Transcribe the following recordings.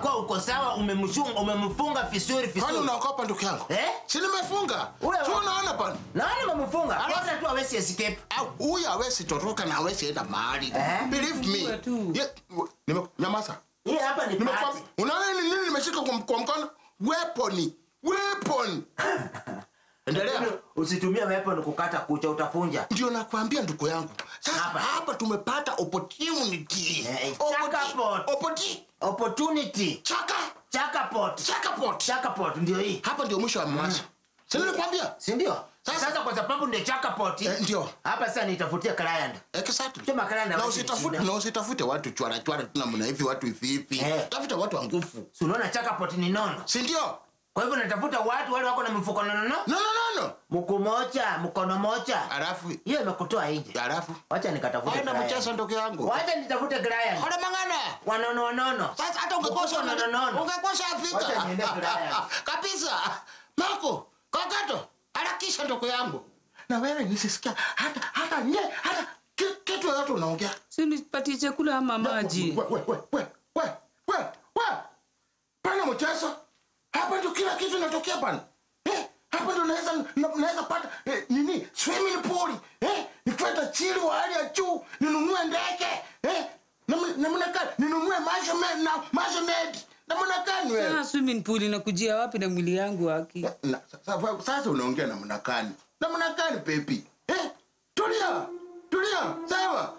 unakuwa uko sawa umemshunga umemfunga vizuri Kwani vizuri unaogopa ndugu yangu? Eh? Si nimefunga. Ule Si wa- unaona bwana? naona umemfunga Alafu- kwanza tu hawezi escape Au, Huyu hawezi toroka na hawezi enda mahali. Eh? Believe me. Funga tu. Ye- nime- Nyamaza. hii hapa ni Nimekwambia, party unaona nini nini nimeshika kwa, kwa mkono? Weapon. Weapon. Endelea. usitumie weapon kukata kucha utafunja Ndio nakwambia ndugu yangu. Sasa Hapa. hapa, tumepata opportunity. Eh, Opporti- chakapot. Opporti- opportunity Chaka. chakapot Chakapot. chakapot ndio hii Hapa ndio mwisho wa mwanzo. Si nilikwambia? si ndio Sasa- sasa kwa sababu ndio chakapot Eh, ndio. hapa sasa nitafutia client Exactly. Sema kala na Na watu usitafute shida. na usitafute watu chwara chwara tu namna hivi watu hivi hivi. Eh. Tafuta watu wa nguvu. si unaona chakapot ni nono Si ndio? kwa hivyo natafuta watu wale wako na mfuko nono No no no no. mkuu moja mkono moja Alafu hiyo imekutoa nje alafu wacha nikatafute Haina client. mchezo ndugu yangu. wacha nitafute client Hora mangana. wanono wanono Sasa hata ungekosa Mfuko nono ungekosa Afrika. Wacha niende Ulaya. Kabisa. Marco, kakato, harakisha ndugu yangu. Na wewe nisisikia hata hata nye hata ki- kitu yote unaongea. Si nipatie chakula ama maji? We we we we we we we. Pana mchezo. Hapa ndio kila kitu inatokea bana. Eh, hapa ndio naweza na- naweza pata eh, nini? Swimming pool. Eh, nipata chili wa hali ya juu, ninunue ndege. Eh, namna namna gani? Ninunue measurement na measurement. Namna gani wewe? Ah, swimming pool inakujia wapi na mwili yangu haki? Na- sasa- Sasa unaongea namna gani? Namna gani baby? Eh? Tulia. Tulia. Sawa.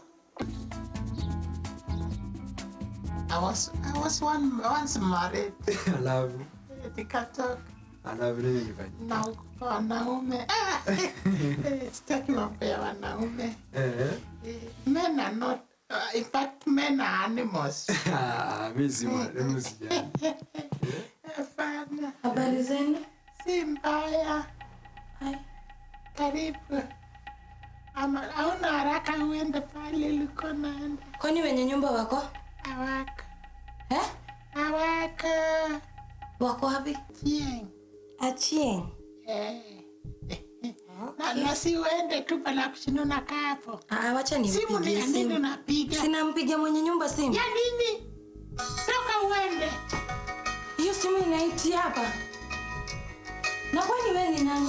I was I was one once married. Alafu Nikatoka alafu nini nifanye? na wanaume. Ah, Sitaki mambo ya wanaume. Eh, Eh, Men are not uh, in fact men are animals. ah, mimi si mwanadamu sijali. Hapana. Habari zenu? Si mbaya. Hai. Karibu. Ama hauna haraka uende pale uliko naenda. Kwani wenye nyumba wako? Hawaka. Eh? Hawaka. Wako wapi? Tieng. Achieng. Eh. Na, na si uende tu pala kushinda unakaa hapo. Ah, wacha Simu ni nimpigie ya nini simu. unapiga? Sinampigia mwenye nyumba simu. Ya nini? Toka uende. Hiyo simu inaitia hapa. Na kwani wewe ni nani?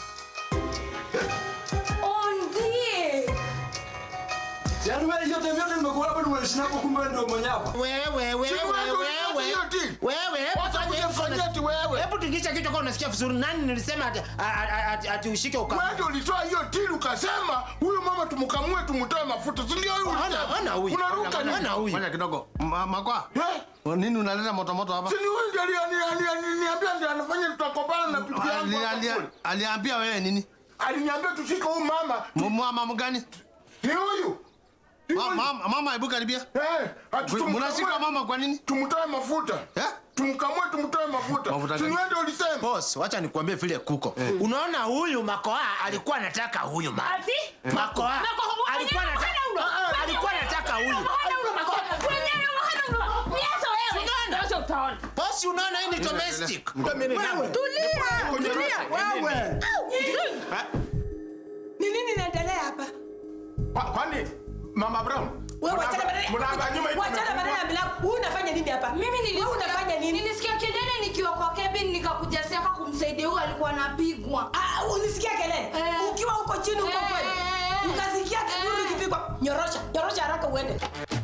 Ondie. Yaani wewe hiyo time yote nimekuwa hapa nimeishi nako kumbe wewe ndio mwenye hapa. wewe wewe Si wewe wewe ndio wewe hiyo deal. wewe hebu Wacha fanya hivyo kujifanyia na- ati wewe. hebu tingisha kichwa kwa unasikia vizuri nani nilisema ati ati- ati- ati ushike uka Wewe ndio ulitoa hiyo tili ukasema huyu mama tumkamue tumtoe mafuta. Si ndio huyu? Ona- ona huyu. Unaruka Ona- nini? ona huyu. Fanya kidogo. Ma- Makwa. Eh? Nini unaleta moto moto hapa? Si ni huyu ndio ali- ali- ali- aliniambia ndio anafanya tutakopana na bibi yangu. Ali- hapa ali- kule. Aliambia wewe nini? Aliniambia tushike huyu mama. Mama mgani? Ni huyu. Ni Ma- huyu. Mama mama hebu karibia. Eh, ati tumkamue- Mnashika mama kwa nini? tumtoe mafuta. Eh? Tumkamue tumtoe mafuta. Mafuta Si gani? wewe ndio ulisema. boss wacha nikuambie vile kuko unaona huyu makoa alikuwa anataka huyu ma Ati? makoa Makoa- alikuwa Mwenyewe anataka mkono ulo. Ah, ah, alikuwa anataka huyu boss unaona hii ni domestic Ni nini inaendelea hapa? Kwa- Kwani Mama Brown? Wewe mnanga- wachana badala- mnanga nyuma hivi wachana badala ya mmefungwa. mlango. Wewe unafanya nini hapa? Mimi Wewe nilisikia unafanya nini? Nilisikia kelele nikiwa kwa cabin nikakuja siaka kumsaidia huyu alikuwa anapigwa. Ah, ulisikia kelele? Eh. Ukiwa huko chini huko Eh, kweli. eh, eh. Ukasikia kelele Eh. ikipigwa. Nyorosha, nyorosha haraka uende.